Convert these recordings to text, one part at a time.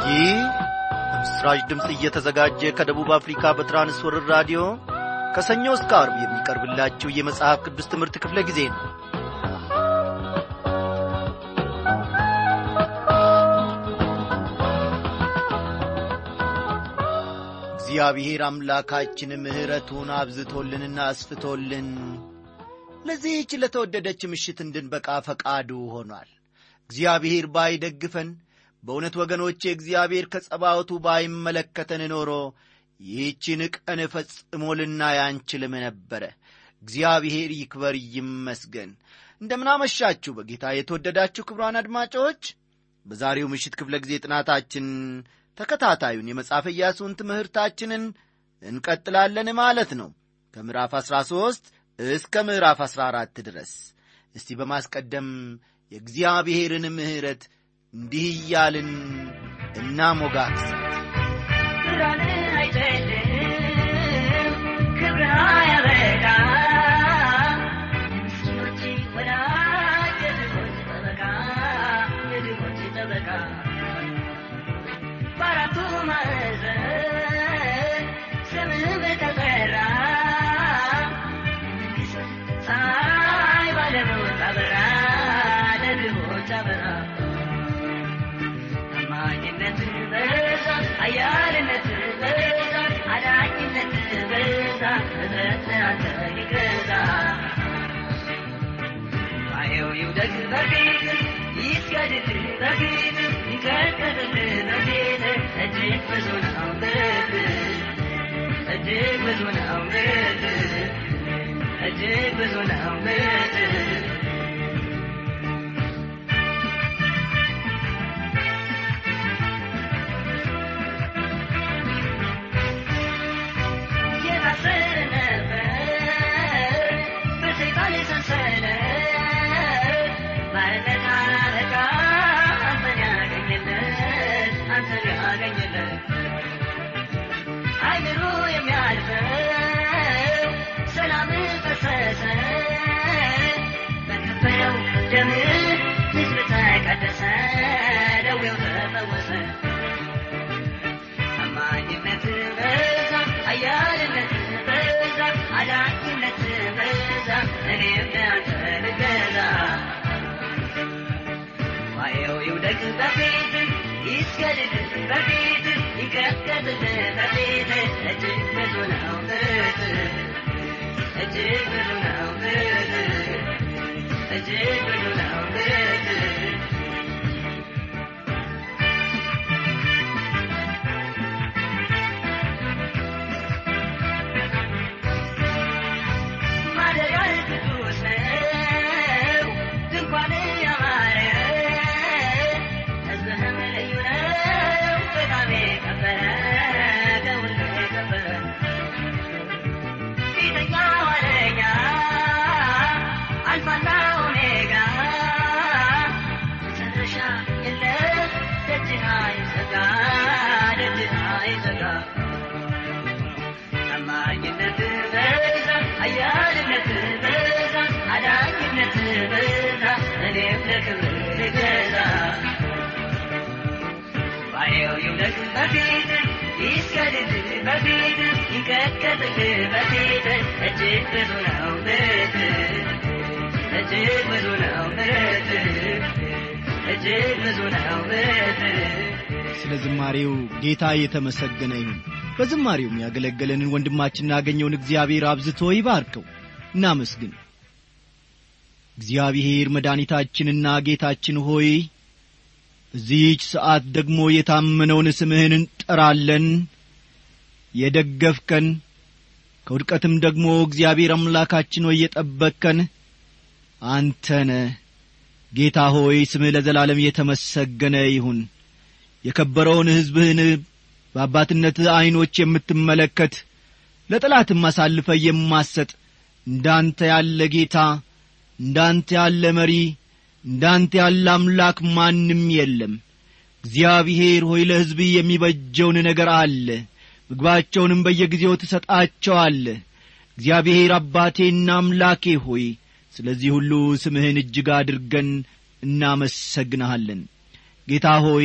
ይህ በምስራች ድምፅ እየተዘጋጀ ከደቡብ አፍሪካ በትራንስወርር ራዲዮ ከሰኞ እስከ አርብ የሚቀርብላችሁ የመጽሐፍ ቅዱስ ትምህርት ክፍለ ጊዜ ነው እግዚአብሔር አምላካችን ምሕረቱን አብዝቶልንና አስፍቶልን ለዚህች ለተወደደች ምሽት እንድንበቃ ፈቃዱ ሆኗል እግዚአብሔር ባይደግፈን በእውነት ወገኖቼ እግዚአብሔር ከጸባወቱ ባይመለከተን ኖሮ ይህችን ቀን ፈጽሞ ልናይ አንችልም ነበረ እግዚአብሔር ይክበር ይመስገን እንደምናመሻችሁ በጌታ የተወደዳችሁ ክብሯን አድማጮች በዛሬው ምሽት ክፍለ ጊዜ ጥናታችን ተከታታዩን የመጽሐፈ ኢያሱን ትምህርታችንን እንቀጥላለን ማለት ነው ከምዕራፍ 13 እስከ ምዕራፍ 14 ድረስ እስቲ በማስቀደም የእግዚአብሔርን ምሕረት እንዲህ እያልን እናሞጋግስ ብርሃን አይጨልም ክብር አያበቃ ምስኪኖች ወዳጅ የድሆች ጠበቃ የድሆች ጠበቃ በአራቱ ማዕዘን ስምህ በተጠራ ፀሐይ ባለመውጣ በራ ለድሆች አበራ ታማኝነት በዛ አያልነት በዛ አዳኝነት በዛ እዝረት አንተ ይገዛ ባየው ይውደግ በፊት ይስገድድ በፊት ይቀጥቀጥል በፊት እጅግ ብዙ ነው ምሕረት እጅግ ብዙ ነው ምሕረት እጅግ ብዙ ነው ምሕረት የታሰረ ነበር በሰይጣን ሰንሰለት ባርነት አለቃ አንተን ያገኘለት አንተን ያገኘለት አይምሮ የሚያልፈው ሰላም ፈሰሰ በከበረው ደም ሕዝብ ተቀደሰ ደዌው ተፈወሰ ታማኝነት በዛ አያልነት በዛ አዳኝነት በዛ እኔም ለአንተ ልገዛ ዋየው ይውደቅ በፊት ይስገድድ በፊት ይቀጥቀጥ በፊት እጅግ ብዙ ነው ምሕረት እጅግ ብዙ ነው ምሕረት እጅግ ብዙ ነው ምሕረት ማደሪያህ ቅዱስ ነው፣ ድንኳንህ ያማረ፣ ሕዝብህም ልዩ ነው፣ በጣም የከበረ፣ ከሁሉ የከበረ። ፊተኛ ኋለኛ፣ አልፋና ኦሜጋ፣ መጨረሻ የለህ፣ ደጅህ አይዘጋ፣ ደጅህ አይዘጋ። ታማኝነት በዛ አያልነት በዛ አዳኝነት በዛ እኔም ለክብር ልገዛ ባየው ይውደቅ በፊት ይስገድድ በፊት ይቀጥቀጥ በፊት እጅግ ብዙ ነው ምሕረት እጅግ ብዙ ነው ምሕረት እጅግ ብዙ ነው ምሕረት ስለ ዝማሬው ጌታ የተመሰገነ ይሁን በዝማሬውም ያገለገለንን ወንድማችንን ያገኘውን እግዚአብሔር አብዝቶ ይባርከው እናመስግን እግዚአብሔር መድኃኒታችንና ጌታችን ሆይ በዚህች ሰዓት ደግሞ የታመነውን ስምህን እንጠራለን የደገፍከን ከውድቀትም ደግሞ እግዚአብሔር አምላካችን ሆይ የጠበቅከን አንተነ ጌታ ሆይ ስምህ ለዘላለም የተመሰገነ ይሁን የከበረውን ሕዝብህን በአባትነት ዐይኖች የምትመለከት ለጠላትም አሳልፈ የማሰጥ እንዳንተ ያለ ጌታ እንዳንተ ያለ መሪ እንዳንተ ያለ አምላክ ማንም የለም እግዚአብሔር ሆይ ለሕዝብ የሚበጀውን ነገር አለ ምግባቸውንም በየጊዜው ትሰጣቸዋለ እግዚአብሔር አባቴና አምላኬ ሆይ ስለዚህ ሁሉ ስምህን እጅግ አድርገን እናመሰግንሃለን ጌታ ሆይ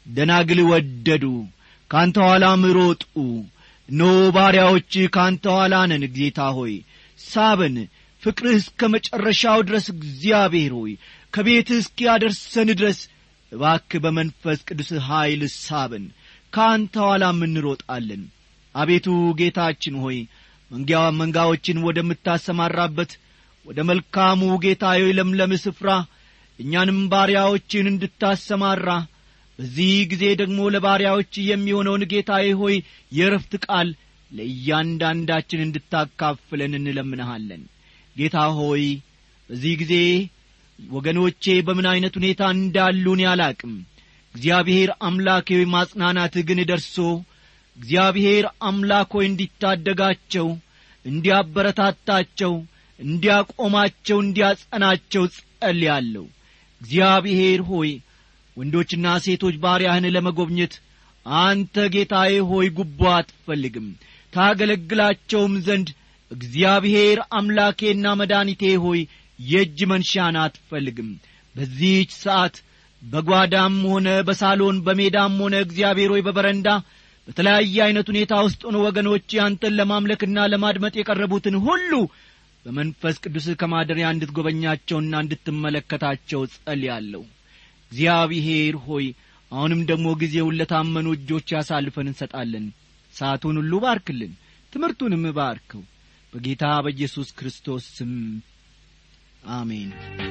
ደናግል ወደዱ ካንተ ኋላም ሮጡ ኖ ባሪያዎች ካንተ ኋላ ነን ጌታ ሆይ ሳበን ፍቅርህ እስከ መጨረሻው ድረስ እግዚአብሔር ሆይ ከቤትህ እስኪያደርሰን ድረስ እባክ በመንፈስ ቅዱስ ኀይል ሳበን ከአንተ ኋላም እንሮጣለን አቤቱ ጌታችን ሆይ መንጊያ መንጋዎችን ወደምታሰማራበት ወደ መልካሙ ጌታዬ ለምለም ስፍራ እኛንም ባሪያዎችን እንድታሰማራ በዚህ ጊዜ ደግሞ ለባሪያዎች የሚሆነውን ጌታዬ ሆይ የረፍት ቃል ለእያንዳንዳችን እንድታካፍለን እንለምንሃለን ጌታ ሆይ በዚህ ጊዜ ወገኖቼ በምን ዐይነት ሁኔታ እንዳሉን ያላቅም እግዚአብሔር አምላኬ ሆይ ማጽናናትህ ግን ደርሶ እግዚአብሔር አምላክ ሆይ እንዲታደጋቸው እንዲያበረታታቸው እንዲያቆማቸው እንዲያጸናቸው ጸልያለሁ እግዚአብሔር ሆይ ወንዶችና ሴቶች ባሪያህን ለመጐብኘት አንተ ጌታዬ ሆይ ጉቦ አትፈልግም ታገለግላቸውም ዘንድ እግዚአብሔር አምላኬና መድኃኒቴ ሆይ የእጅ መንሻን አትፈልግም በዚህች ሰዓት በጓዳም ሆነ በሳሎን በሜዳም ሆነ እግዚአብሔር ሆይ በበረንዳ በተለያየ ዐይነት ሁኔታ ውስጥ ሆነ ወገኖች አንተን ለማምለክና ለማድመጥ የቀረቡትን ሁሉ በመንፈስ ቅዱስ ከማደሪያ እንድትጐበኛቸውና እንድትመለከታቸው ጸልያለሁ እግዚአብሔር ሆይ አሁንም ደግሞ ጊዜውን ለታመኑ እጆች ያሳልፈን እንሰጣለን ሰዓቱን ሁሉ ባርክልን ትምህርቱንም ባርከው በጌታ በኢየሱስ ክርስቶስ ስም አሜን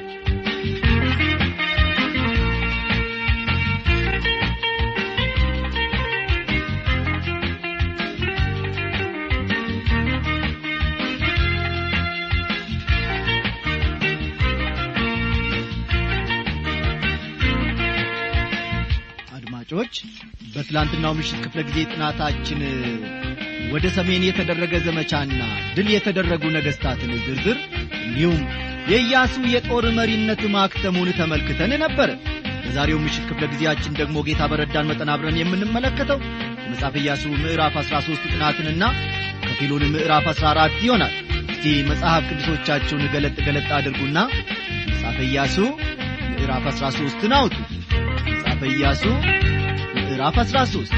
አድማጮች በትላንትናው ምሽት ክፍለ ጊዜ ጥናታችን ወደ ሰሜን የተደረገ ዘመቻና ድል የተደረጉ ነገሥታትን ዝርዝር እንዲሁም የኢያሱ የጦር መሪነት ማክተሙን ተመልክተን ነበረ በዛሬው ምሽት ክፍለ ጊዜያችን ደግሞ ጌታ በረዳን መጠን አብረን የምንመለከተው የመጽሐፍ ኢያሱ ምዕራፍ አሥራ ሦስት ጥናትንና ከፊሉን ምዕራፍ አሥራ አራት ይሆናል እስቲ መጽሐፍ ቅዱሶቻችሁን ገለጥ ገለጥ አድርጉና መጽሐፈ ኢያሱ ምዕራፍ አሥራ ሦስትን አውጡ መጽሐፈ ኢያሱ ምዕራፍ አሥራ ሦስት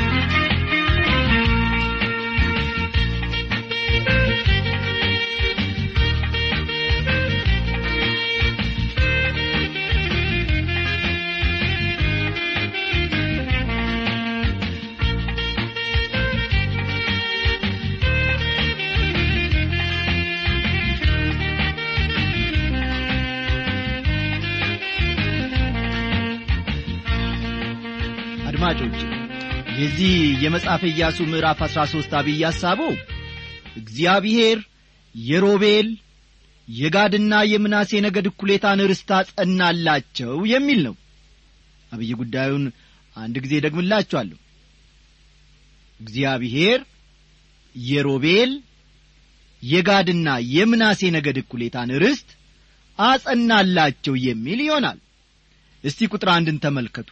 አድማጮች የዚህ የመጽሐፈ ኢያሱ ምዕራፍ አሥራ ሦስት አብይ ሐሳቡ እግዚአብሔር የሮቤል የጋድና የምናሴ ነገድ እኩሌታን ርስት አጸናላቸው የሚል ነው አብይ ጉዳዩን አንድ ጊዜ ደግምላችኋለሁ እግዚአብሔር የሮቤል የጋድና የምናሴ ነገድ እኩሌታን ርስት አጸናላቸው የሚል ይሆናል እስቲ ቁጥር አንድን ተመልከቱ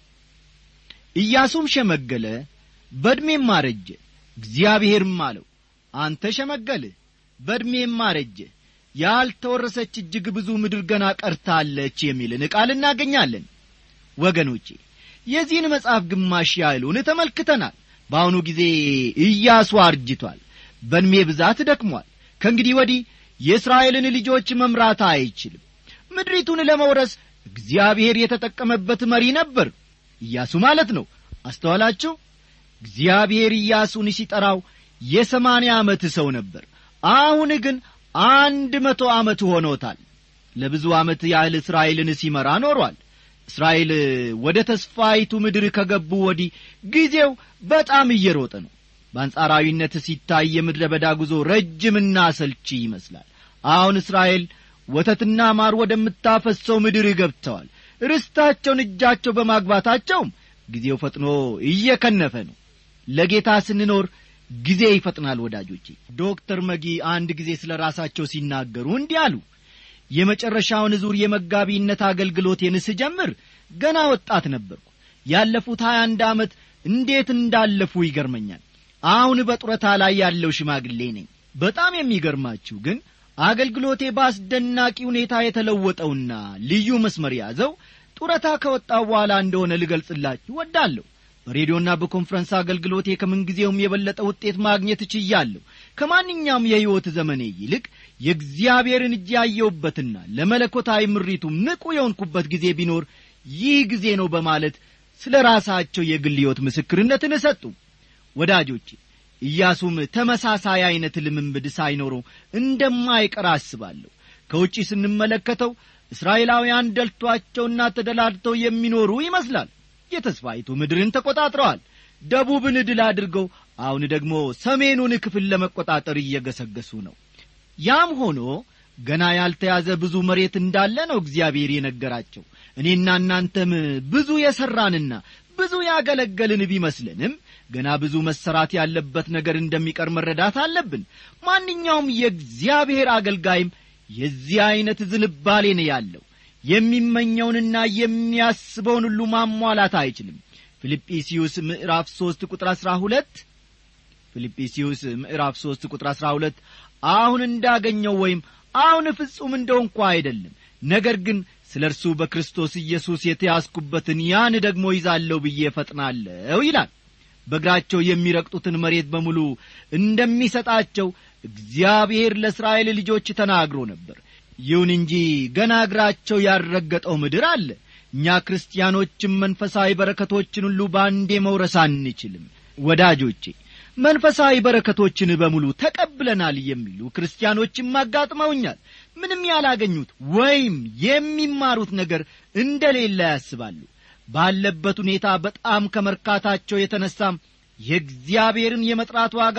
ኢያሱም ሸመገለ በዕድሜም አረጀ እግዚአብሔርም አለው አንተ ሸመገልህ በዕድሜም አረጀ ያልተወረሰች እጅግ ብዙ ምድር ገና ቀርታለች የሚልን ቃል እናገኛለን ወገኖቼ የዚህን መጽሐፍ ግማሽ ያህሉን ተመልክተናል በአሁኑ ጊዜ ኢያሱ አርጅቷል በዕድሜ ብዛት ደክሟል ከእንግዲህ ወዲህ የእስራኤልን ልጆች መምራት አይችልም ምድሪቱን ለመውረስ እግዚአብሔር የተጠቀመበት መሪ ነበር ኢያሱ ማለት ነው አስተዋላችሁ እግዚአብሔር ኢያሱን ሲጠራው የሰማንያ ዓመት ሰው ነበር አሁን ግን አንድ መቶ ዓመት ሆኖታል ለብዙ ዓመት ያህል እስራኤልን ሲመራ ኖሯል እስራኤል ወደ ተስፋይቱ ምድር ከገቡ ወዲህ ጊዜው በጣም እየሮጠ ነው በአንጻራዊነት ሲታይ የምድረ በዳ ጉዞ ረጅምና ሰልቺ ይመስላል አሁን እስራኤል ወተትና ማር ወደምታፈሰው ምድር ገብተዋል ርስታቸውን እጃቸው በማግባታቸውም ጊዜው ፈጥኖ እየከነፈ ነው ለጌታ ስንኖር ጊዜ ይፈጥናል ወዳጆቼ ዶክተር መጊ አንድ ጊዜ ስለ ራሳቸው ሲናገሩ እንዲህ አሉ የመጨረሻውን ዙር የመጋቢነት አገልግሎቴን ስጀምር ገና ወጣት ነበርኩ ያለፉት ሀያ አንድ ዓመት እንዴት እንዳለፉ ይገርመኛል አሁን በጡረታ ላይ ያለው ሽማግሌ ነኝ በጣም የሚገርማችሁ ግን አገልግሎቴ በአስደናቂ ሁኔታ የተለወጠውና ልዩ መስመር ያዘው ጡረታ ከወጣው በኋላ እንደሆነ ልገልጽላችሁ ወዳለሁ በሬዲዮና በኮንፈረንስ አገልግሎቴ ከምንጊዜውም የበለጠ ውጤት ማግኘት እችያለሁ ከማንኛውም የሕይወት ዘመኔ ይልቅ የእግዚአብሔርን እጅ ያየሁበትና ለመለኮታዊ ምሪቱም ንቁ የሆንኩበት ጊዜ ቢኖር ይህ ጊዜ ነው በማለት ስለ ራሳቸው የግል ሕይወት ምስክርነትን እሰጡ ወዳጆቼ ኢያሱም ተመሳሳይ ዐይነት ልምምድ ሳይኖረው እንደማይቀር አስባለሁ ከውጪ ስንመለከተው እስራኤላውያን ደልቷቸውና ተደላድተው የሚኖሩ ይመስላል የተስፋይቱ ምድርን ተቈጣጥረዋል ደቡብን ድል አድርገው አሁን ደግሞ ሰሜኑን ክፍል ለመቈጣጠር እየገሰገሱ ነው ያም ሆኖ ገና ያልተያዘ ብዙ መሬት እንዳለ ነው እግዚአብሔር የነገራቸው እኔና እናንተም ብዙ የሠራንና ብዙ ያገለገልን ቢመስልንም ገና ብዙ መሰራት ያለበት ነገር እንደሚቀር መረዳት አለብን ማንኛውም የእግዚአብሔር አገልጋይም የዚህ ዐይነት ዝንባሌ ነው ያለው የሚመኘውንና የሚያስበውን ሁሉ ማሟላት አይችልም ፊልጵስዩስ ምዕራፍ ሦስት ቁጥር አሥራ ሁለት ፊልጵስዩስ ምዕራፍ ሦስት ቁጥር አሥራ ሁለት አሁን እንዳገኘው ወይም አሁን ፍጹም እንደው እንኳ አይደለም ነገር ግን ስለ እርሱ በክርስቶስ ኢየሱስ የተያዝኩበትን ያን ደግሞ ይዛለሁ ብዬ እፈጥናለሁ ይላል በእግራቸው የሚረግጡትን መሬት በሙሉ እንደሚሰጣቸው እግዚአብሔር ለእስራኤል ልጆች ተናግሮ ነበር ይሁን እንጂ ገና እግራቸው ያልረገጠው ምድር አለ እኛ ክርስቲያኖችም መንፈሳዊ በረከቶችን ሁሉ በአንዴ መውረስ አንችልም ወዳጆቼ መንፈሳዊ በረከቶችን በሙሉ ተቀብለናል የሚሉ ክርስቲያኖችም አጋጥመውኛል ምንም ያላገኙት ወይም የሚማሩት ነገር እንደሌለ ያስባሉ ባለበት ሁኔታ በጣም ከመርካታቸው የተነሳም የእግዚአብሔርን የመጥራት ዋጋ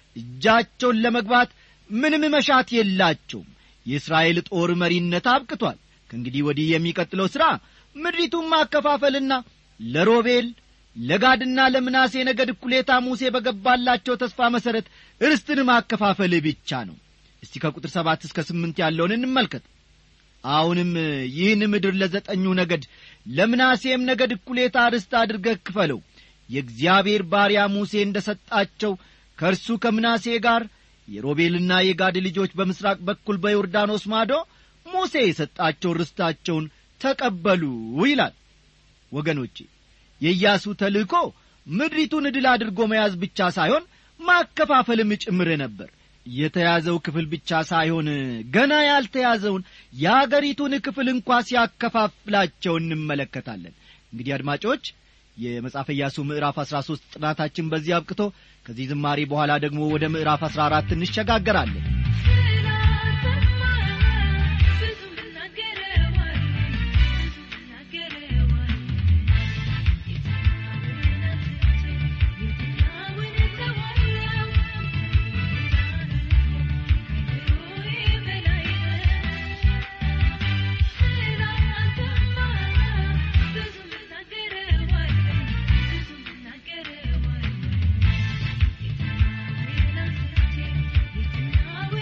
እጃቸውን ለመግባት ምንም መሻት የላቸውም የእስራኤል ጦር መሪነት አብቅቷል ከእንግዲህ ወዲህ የሚቀጥለው ሥራ ምድሪቱን ማከፋፈልና ለሮቤል ለጋድና ለምናሴ ነገድ እኩሌታ ሙሴ በገባላቸው ተስፋ መሠረት ርስትን ማከፋፈል ብቻ ነው እስቲ ከቁጥር ሰባት እስከ ስምንት ያለውን እንመልከት አሁንም ይህን ምድር ለዘጠኙ ነገድ ለምናሴም ነገድ እኩሌታ ርስት አድርገህ ክፈለው የእግዚአብሔር ባሪያ ሙሴ እንደ ሰጣቸው ከእርሱ ከምናሴ ጋር የሮቤልና የጋድ ልጆች በምሥራቅ በኩል በዮርዳኖስ ማዶ ሙሴ የሰጣቸውን ርስታቸውን ተቀበሉ ይላል ወገኖቼ የኢያሱ ተልእኮ ምድሪቱን ድል አድርጎ መያዝ ብቻ ሳይሆን ማከፋፈልም ጭምር ነበር የተያዘው ክፍል ብቻ ሳይሆን ገና ያልተያዘውን የአገሪቱን ክፍል እንኳ ሲያከፋፍላቸው እንመለከታለን እንግዲህ አድማጮች የመጽሐፈ ኢያሱ ምዕራፍ አሥራ ሦስት ጥናታችን በዚህ አብቅቶ ከዚህ ዝማሬ በኋላ ደግሞ ወደ ምዕራፍ አሥራ አራት እንሸጋገራለን Thank you.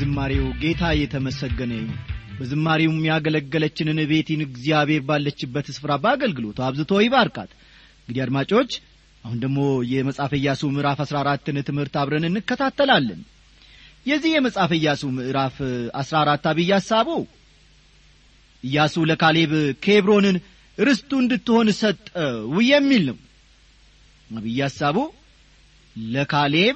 ዝማሬው ጌታ የተመሰገነ ይሁን በዝማሬውም ያገለገለችንን ቤቲን እግዚአብሔር ባለችበት ስፍራ በአገልግሎቱ አብዝቶ ይባርካት እንግዲህ አድማጮች አሁን ደግሞ የመጽሐፈ ኢያሱ ምዕራፍ አሥራ አራትን ትምህርት አብረን እንከታተላለን የዚህ የመጽሐፈ ኢያሱ ምዕራፍ አሥራ አራት አብይ ሐሳቡ ኢያሱ ለካሌብ ኬብሮንን ርስቱ እንድትሆን ሰጠው የሚል ነው አብይ ሐሳቡ ለካሌብ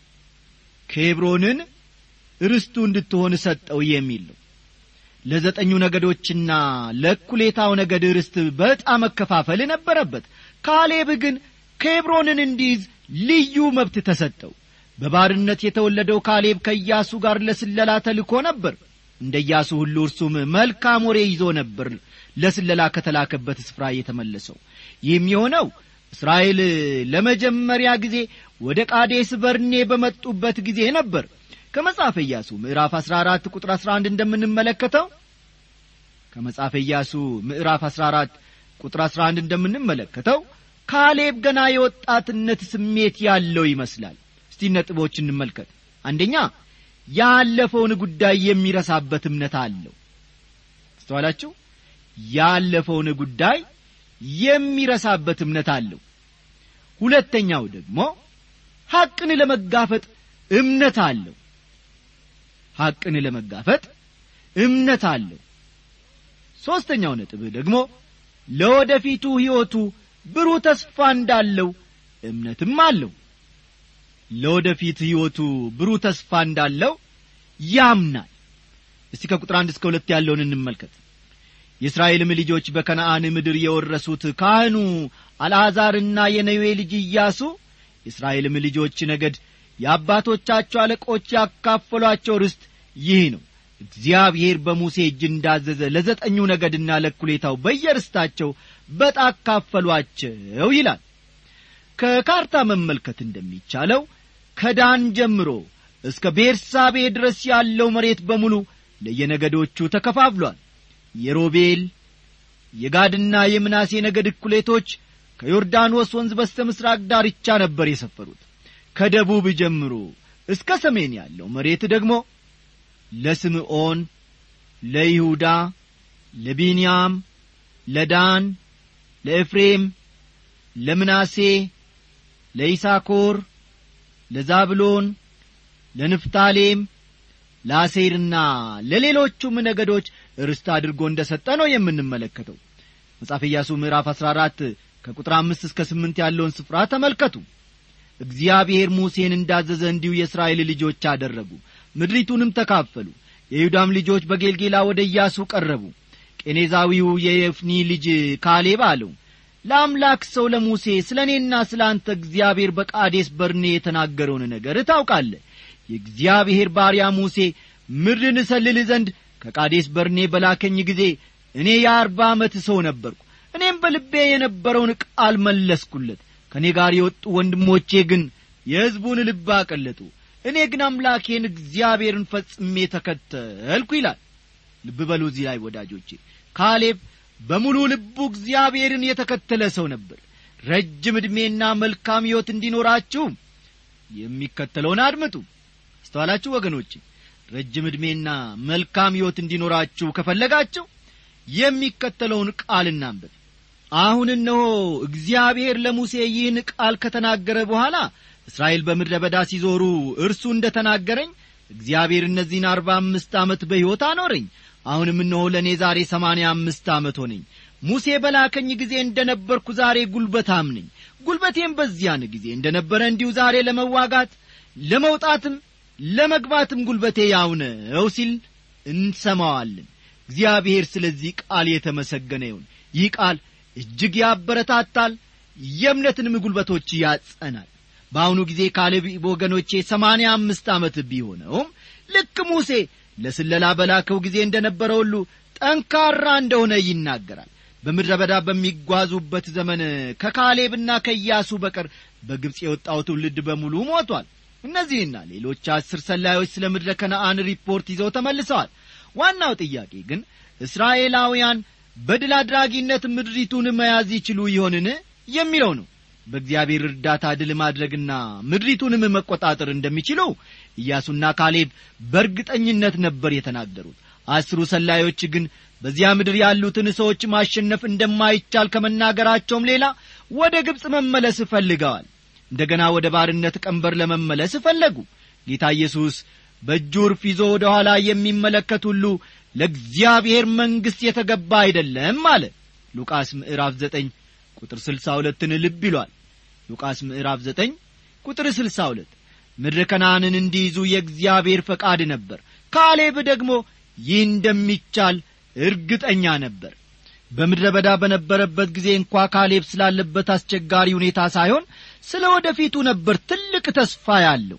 ኬብሮንን ርስቱ እንድትሆን ሰጠው የሚል ነው ለዘጠኙ ነገዶችና ለእኩሌታው ነገድ ርስት በዕጣ መከፋፈል ነበረበት ካሌብ ግን ኬብሮንን እንዲይዝ ልዩ መብት ተሰጠው በባርነት የተወለደው ካሌብ ከኢያሱ ጋር ለስለላ ተልኮ ነበር እንደ ኢያሱ ሁሉ እርሱም መልካም ወሬ ይዞ ነበር ለስለላ ከተላከበት ስፍራ የተመለሰው ይህም የሆነው እስራኤል ለመጀመሪያ ጊዜ ወደ ቃዴስ በርኔ በመጡበት ጊዜ ነበር ከመጽሐፈ ኢያሱ ምዕራፍ 14 ቁጥር 11 እንደምንመለከተው ከመጽሐፈ ኢያሱ ምዕራፍ 14 ቁጥር 11 እንደምንመለከተው ካሌብ ገና የወጣትነት ስሜት ያለው ይመስላል እስቲ ነጥቦች እንመልከት አንደኛ ያለፈውን ጉዳይ የሚረሳበት እምነት አለው አስተዋላችሁ ያለፈውን ጉዳይ የሚረሳበት እምነት አለው ሁለተኛው ደግሞ ሐቅን ለመጋፈጥ እምነት አለው ሐቅን ለመጋፈጥ እምነት አለው ሦስተኛው ነጥብ ደግሞ ለወደፊቱ ሕይወቱ ብሩህ ተስፋ እንዳለው እምነትም አለው ለወደፊት ሕይወቱ ብሩህ ተስፋ እንዳለው ያምናል እስቲ ከቁጥር አንድ እስከ ሁለት ያለውን እንመልከት የእስራኤልም ልጆች በከነአን ምድር የወረሱት ካህኑ አልዓዛርና የነዌ ልጅ ኢያሱ የእስራኤልም ልጆች ነገድ የአባቶቻቸው አለቆች ያካፈሏቸው ርስት ይህ ነው እግዚአብሔር በሙሴ እጅ እንዳዘዘ ለዘጠኙ ነገድና ለኩሌታው በየርስታቸው በጣ አካፈሏቸው ይላል ከካርታ መመልከት እንደሚቻለው ከዳን ጀምሮ እስከ ቤርሳቤ ድረስ ያለው መሬት በሙሉ ለየነገዶቹ ተከፋፍሏል የሮቤል የጋድና የምናሴ ነገድ እኩሌቶች ከዮርዳኖስ ወንዝ በስተ ምሥራቅ ዳርቻ ነበር የሰፈሩት ከደቡብ ጀምሮ እስከ ሰሜን ያለው መሬት ደግሞ ለስምዖን ለይሁዳ ለቢንያም ለዳን ለኤፍሬም ለምናሴ ለይሳኮር ለዛብሎን ለንፍታሌም ለአሴርና ለሌሎቹም ነገዶች ርስት አድርጎ እንደ ሰጠ ነው የምንመለከተው መጽሐፍ ኢያሱ ምዕራፍ አሥራ አራት ከቁጥር አምስት እስከ ስምንት ያለውን ስፍራ ተመልከቱ እግዚአብሔር ሙሴን እንዳዘዘ እንዲሁ የእስራኤል ልጆች አደረጉ ምድሪቱንም ተካፈሉ የይሁዳም ልጆች በጌልጌላ ወደ ኢያሱ ቀረቡ ቄኔዛዊው የየፍኒ ልጅ ካሌብ አለው ለአምላክ ሰው ለሙሴ ስለ እኔና ስለ አንተ እግዚአብሔር በቃዴስ በርኔ የተናገረውን ነገር ታውቃለህ የእግዚአብሔር ባሪያ ሙሴ ምድርን እሰልል ዘንድ ከቃዴስ በርኔ በላከኝ ጊዜ እኔ የአርባ ዓመት ሰው ነበርኩ እኔም በልቤ የነበረውን ቃል መለስኩለት ከእኔ ጋር የወጡ ወንድሞቼ ግን የሕዝቡን ልብ አቀለጡ እኔ ግን አምላኬን እግዚአብሔርን ፈጽሜ ተከተልኩ ይላል ልብ በሉ እዚህ ላይ ወዳጆቼ ካሌብ በሙሉ ልቡ እግዚአብሔርን የተከተለ ሰው ነበር ረጅም ዕድሜና መልካም ሕይወት እንዲኖራችሁ የሚከተለውን አድምጡ አስተዋላችሁ ወገኖቼ ረጅም ዕድሜና መልካም ሕይወት እንዲኖራችሁ ከፈለጋችሁ የሚከተለውን ቃል እናንብብ አሁን እነሆ እግዚአብሔር ለሙሴ ይህን ቃል ከተናገረ በኋላ እስራኤል በምድረ በዳ ሲዞሩ እርሱ እንደ ተናገረኝ እግዚአብሔር እነዚህን አርባ አምስት ዓመት በሕይወት አኖረኝ አሁንም እነሆ ለእኔ ዛሬ ሰማንያ አምስት ዓመት ሆነኝ ሙሴ በላከኝ ጊዜ እንደ ነበርኩ ዛሬ ጉልበታም ነኝ ጉልበቴም በዚያን ጊዜ እንደ ነበረ እንዲሁ ዛሬ ለመዋጋት ለመውጣትም ለመግባትም ጉልበቴ ያው ነው ሲል እንሰማዋለን እግዚአብሔር ስለዚህ ቃል የተመሰገነ ይሁን ይህ ቃል እጅግ ያበረታታል የእምነትንም ጉልበቶች ያጸናል በአሁኑ ጊዜ ካሌብ ወገኖቼ ሰማንያ አምስት ዓመት ቢሆነውም ልክ ሙሴ ለስለላ በላከው ጊዜ እንደ ነበረ ሁሉ ጠንካራ እንደሆነ ይናገራል በምድረ በዳ በሚጓዙበት ዘመን ከካሌብና ከኢያሱ በቀር በግብፅ የወጣው ትውልድ በሙሉ ሞቷል እነዚህና ሌሎች አስር ሰላዮች ስለ ምድረ ከነአን ሪፖርት ይዘው ተመልሰዋል ዋናው ጥያቄ ግን እስራኤላውያን በድል አድራጊነት ምድሪቱን መያዝ ይችሉ ይሆንን የሚለው ነው በእግዚአብሔር እርዳታ ድል ማድረግና ምድሪቱንም መቆጣጠር እንደሚችሉ ኢያሱና ካሌብ በእርግጠኝነት ነበር የተናገሩት አስሩ ሰላዮች ግን በዚያ ምድር ያሉትን ሰዎች ማሸነፍ እንደማይቻል ከመናገራቸውም ሌላ ወደ ግብፅ መመለስ ፈልገዋል እንደገና ወደ ባርነት ቀንበር ለመመለስ ፈለጉ ጌታ ኢየሱስ በእጁ ዕርፍ ይዞ ወደ ኋላ የሚመለከት ሁሉ ለእግዚአብሔር መንግሥት የተገባ አይደለም አለ ሉቃስ ምዕራፍ ዘጠኝ ቁጥር ስልሳ ሁለትን ልብ ይሏል ሉቃስ ምዕራፍ ዘጠኝ ቁጥር ስልሳ ሁለት ምድረ ከነአንን እንዲይዙ የእግዚአብሔር ፈቃድ ነበር ካሌብ ደግሞ ይህ እንደሚቻል እርግጠኛ ነበር በምድረ በዳ በነበረበት ጊዜ እንኳ ካሌብ ስላለበት አስቸጋሪ ሁኔታ ሳይሆን ስለ ወደፊቱ ነበር ትልቅ ተስፋ ያለው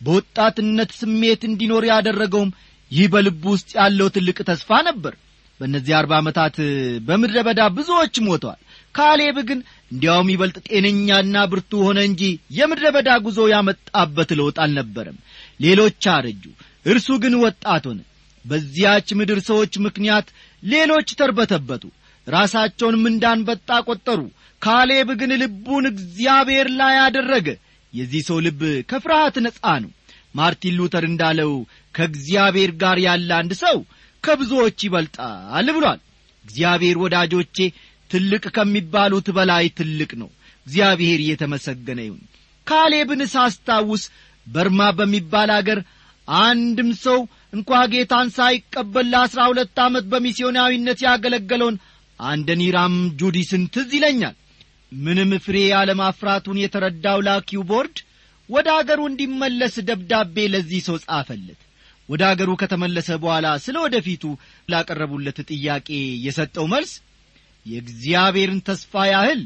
በወጣትነት ስሜት እንዲኖር ያደረገውም ይህ በልቡ ውስጥ ያለው ትልቅ ተስፋ ነበር በእነዚህ አርባ ዓመታት በምድረ በዳ ብዙዎች ሞተዋል ካሌብ ግን እንዲያውም ይበልጥ ጤነኛና ብርቱ ሆነ እንጂ የምድረ በዳ ጉዞ ያመጣበት ለውጥ አልነበረም ሌሎች አረጁ እርሱ ግን ወጣት ሆነ በዚያች ምድር ሰዎች ምክንያት ሌሎች ተርበተበቱ ራሳቸውንም እንዳንበጣ ቈጠሩ ካሌብ ግን ልቡን እግዚአብሔር ላይ አደረገ የዚህ ሰው ልብ ከፍርሃት ነጻ ነው ማርቲን ሉተር እንዳለው ከእግዚአብሔር ጋር ያለ አንድ ሰው ከብዙዎች ይበልጣል ብሏል እግዚአብሔር ወዳጆቼ ትልቅ ከሚባሉት በላይ ትልቅ ነው እግዚአብሔር እየተመሰገነ ይሁን ካሌብን ሳስታውስ በርማ በሚባል አገር አንድም ሰው እንኳ ጌታን ሳይቀበል ለአሥራ ሁለት ዓመት በሚስዮናዊነት ያገለገለውን አንደኒራም ጁዲስን ትዝ ይለኛል ምንም ፍሬ ያለማፍራቱን የተረዳው ላኪው ቦርድ ወደ አገሩ እንዲመለስ ደብዳቤ ለዚህ ሰው ጻፈለት ወደ አገሩ ከተመለሰ በኋላ ስለ ወደፊቱ ላቀረቡለት ጥያቄ የሰጠው መልስ የእግዚአብሔርን ተስፋ ያህል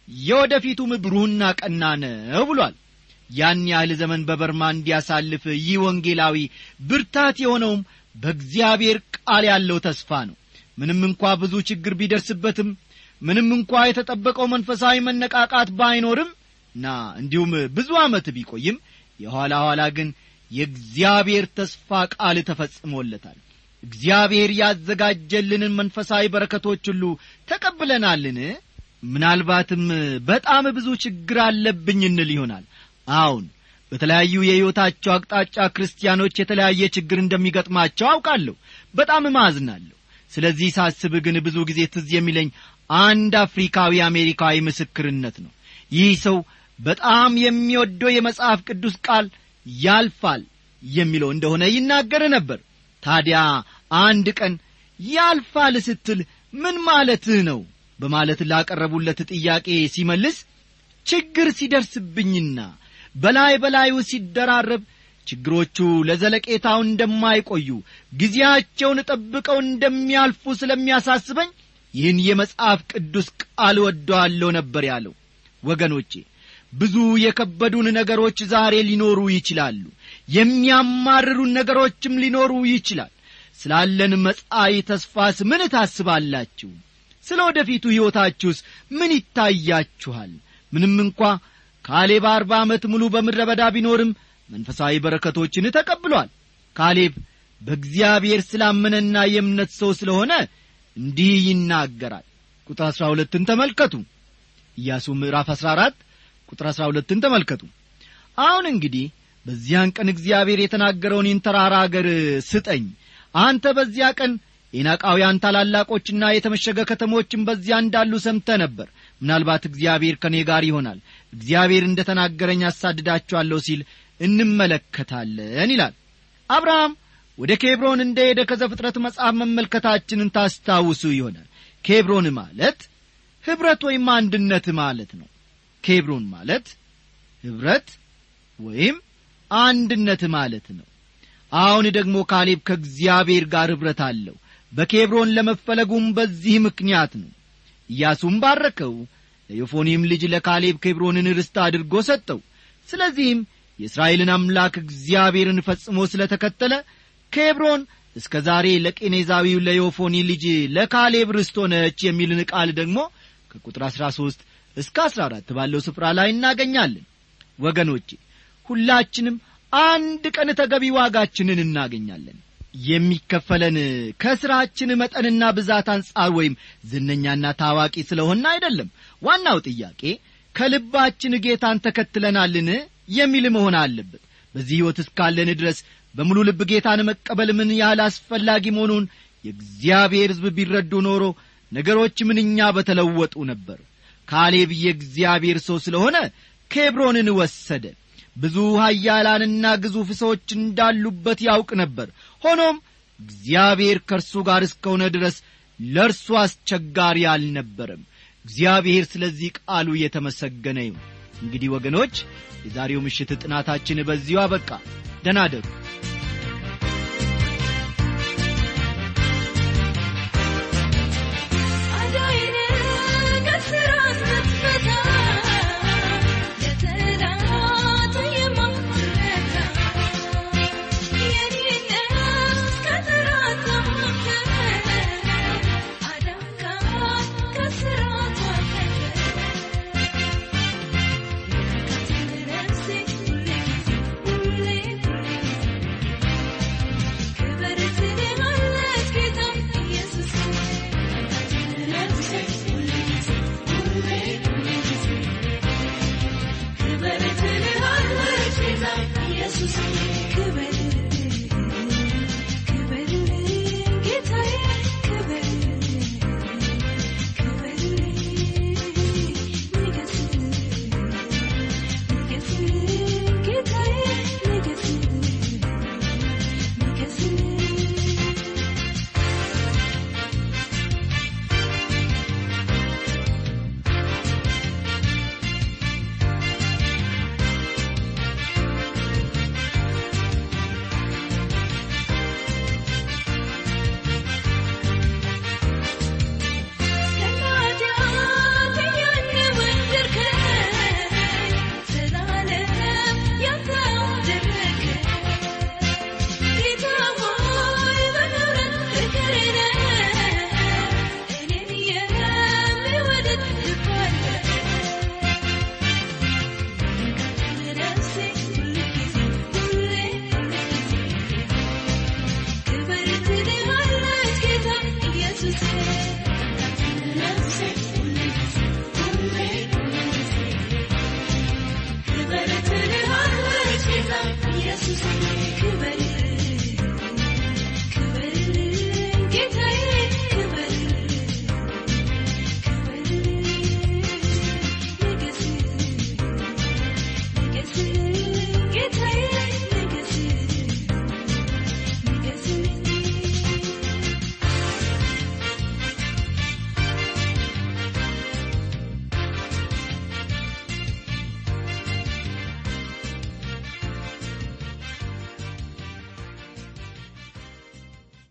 የወደፊቱም ብሩህና ቀና ነው ብሏል ያን ያህል ዘመን በበርማ እንዲያሳልፍ ይህ ወንጌላዊ ብርታት የሆነውም በእግዚአብሔር ቃል ያለው ተስፋ ነው ምንም እንኳ ብዙ ችግር ቢደርስበትም ምንም እንኳ የተጠበቀው መንፈሳዊ መነቃቃት ባይኖርም እና እንዲሁም ብዙ ዓመት ቢቆይም የኋላ ኋላ ግን የእግዚአብሔር ተስፋ ቃል ተፈጽሞለታል እግዚአብሔር ያዘጋጀልንን መንፈሳዊ በረከቶች ሁሉ ተቀብለናልን ምናልባትም በጣም ብዙ ችግር አለብኝ እንል ይሆናል አዎን በተለያዩ የሕይወታቸው አቅጣጫ ክርስቲያኖች የተለያየ ችግር እንደሚገጥማቸው አውቃለሁ በጣም ማዝናለሁ ስለዚህ ሳስብ ግን ብዙ ጊዜ ትዝ የሚለኝ አንድ አፍሪካዊ አሜሪካዊ ምስክርነት ነው ይህ ሰው በጣም የሚወደው የመጽሐፍ ቅዱስ ቃል ያልፋል የሚለው እንደሆነ ይናገር ነበር ታዲያ አንድ ቀን ያልፋል ስትል ምን ማለትህ ነው በማለት ላቀረቡለት ጥያቄ ሲመልስ ችግር ሲደርስብኝና በላይ በላዩ ሲደራረብ ችግሮቹ ለዘለቄታው እንደማይቆዩ ጊዜያቸውን ጠብቀው እንደሚያልፉ ስለሚያሳስበኝ ይህን የመጽሐፍ ቅዱስ ቃል ወደዋለሁ ነበር ያለው ወገኖቼ ብዙ የከበዱን ነገሮች ዛሬ ሊኖሩ ይችላሉ የሚያማርሩን ነገሮችም ሊኖሩ ይችላል ስላለን መጻኢ ተስፋስ ምን ታስባላችሁ ስለ ወደፊቱ ሕይወታችሁስ ምን ይታያችኋል ምንም እንኳ ካሌብ አርባ ዓመት ሙሉ በምድረ በዳ ቢኖርም መንፈሳዊ በረከቶችን ተቀብሏል ካሌብ በእግዚአብሔር ስላመነና የእምነት ሰው ስለሆነ እንዲህ ይናገራል ቁጥር አሥራ ሁለትን ተመልከቱ ኢያሱ ምዕራፍ አሥራ አራት ቁጥር አሥራ ሁለትን ተመልከቱ አሁን እንግዲህ በዚያን ቀን እግዚአብሔር የተናገረውን ይህን ተራራ አገር ስጠኝ አንተ በዚያ ቀን ኤናቃውያን ታላላቆችና የተመሸገ ከተሞችን በዚያ እንዳሉ ሰምተ ነበር ምናልባት እግዚአብሔር ከእኔ ጋር ይሆናል እግዚአብሔር እንደ ተናገረኝ አሳድዳችኋለሁ ሲል እንመለከታለን ይላል አብርሃም ወደ ኬብሮን እንደ ሄደ ከዘፍጥረት መጽሐፍ መመልከታችንን ታስታውሱ ይሆናል ኬብሮን ማለት ኅብረት ወይም አንድነት ማለት ነው ኬብሮን ማለት ኅብረት ወይም አንድነት ማለት ነው አሁን ደግሞ ካሌብ ከእግዚአብሔር ጋር ኅብረት አለው በኬብሮን ለመፈለጉም በዚህ ምክንያት ነው ኢያሱም ባረከው ለዮፎኒም ልጅ ለካሌብ ኬብሮንን ርስት አድርጎ ሰጠው ስለዚህም የእስራኤልን አምላክ እግዚአብሔርን ፈጽሞ ስለ ተከተለ ኬብሮን እስከ ዛሬ ለቄኔዛዊው ለዮፎኒ ልጅ ለካሌብ ርስት ሆነች የሚልን ቃል ደግሞ ከቁጥር አሥራ ሦስት እስከ አሥራ አራት ባለው ስፍራ ላይ እናገኛለን ወገኖቼ ሁላችንም አንድ ቀን ተገቢ ዋጋችንን እናገኛለን የሚከፈለን ከሥራችን መጠንና ብዛት አንጻር ወይም ዝነኛና ታዋቂ ስለሆን አይደለም ዋናው ጥያቄ ከልባችን ጌታን ተከትለናልን የሚል መሆን አለበት በዚህ ሕይወት እስካለን ድረስ በሙሉ ልብ ጌታን መቀበል ምን ያህል አስፈላጊ መሆኑን የእግዚአብሔር ሕዝብ ቢረዱ ኖሮ ነገሮች ምንኛ በተለወጡ ነበር ካሌብ የእግዚአብሔር ሰው ስለሆነ ኬብሮንን ወሰደ ብዙ ኃያላንና ግዙፍ ሰዎች እንዳሉበት ያውቅ ነበር ሆኖም እግዚአብሔር ከእርሱ ጋር እስከሆነ ድረስ ለእርሱ አስቸጋሪ አልነበረም እግዚአብሔር ስለዚህ ቃሉ የተመሰገነ ይሁን እንግዲህ ወገኖች የዛሬው ምሽት ጥናታችን በዚሁ አበቃ ደናደሩ